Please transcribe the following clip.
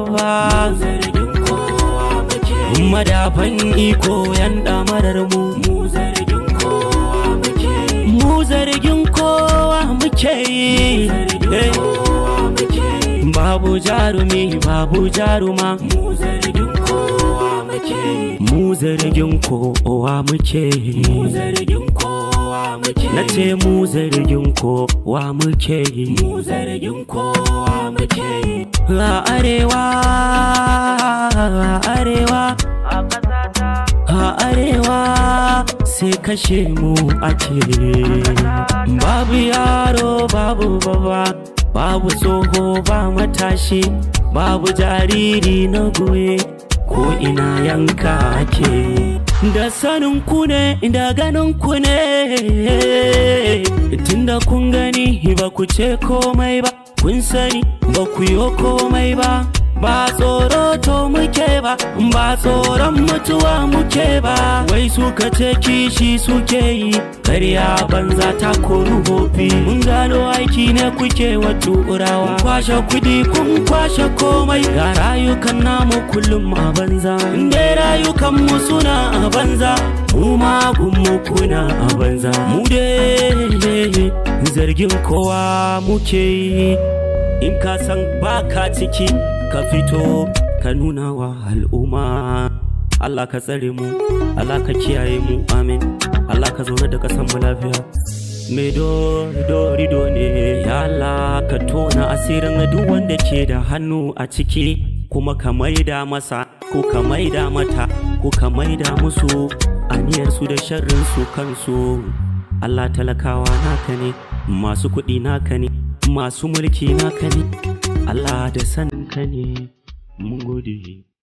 ba zargin kowa muke madafan iko yan damarar mu mu zargin kowa muke mu zargin kowa muke yi zargin kowa muke babu jarumi babu jaruma mu zargin kowa muke mu zargin kowa muke mu yi zargin kowa muke na ce mu zargin kowa muke yi mu zargin kowa muke a arewa a arewa a arewa sai kashe mu ake babu yaro babu baba babu tsoho ba matashi babu jariri na goye ko ina yanka ake da sanin ku ne da ganin ku ne tunda kun gani ba ku ce komai ba kun sani ba ku yi komai ba ba tsoro to muke ba ba tsoron mutuwa muke ba wai suka ce kishi suke yi karya banza ta koru hofi mun gano aiki ne kuke wa turawa Kun kwashe kudi kun kwashe komai ga rayukan namu kullum a banza inda rayukan mu suna a banza mu ma mu kuna a banza mu dai zargin kowa muke yi in ka san baka ciki ka fito ka nuna wa al'umma Allah ka tsare mu Allah ka kiyaye mu amin Allah ka zaune da kasan mu lafiya mai dori do ne ya Allah ka tona asirin duk wanda ke da hannu a ciki kuma ka maida masa ko ka maida mata ko ka maida musu aniyarsu da sharrin su kansu Allah talakawa naka ne masu kuɗi naka ne masu mulki naka ne Allah da saninka ne mun gode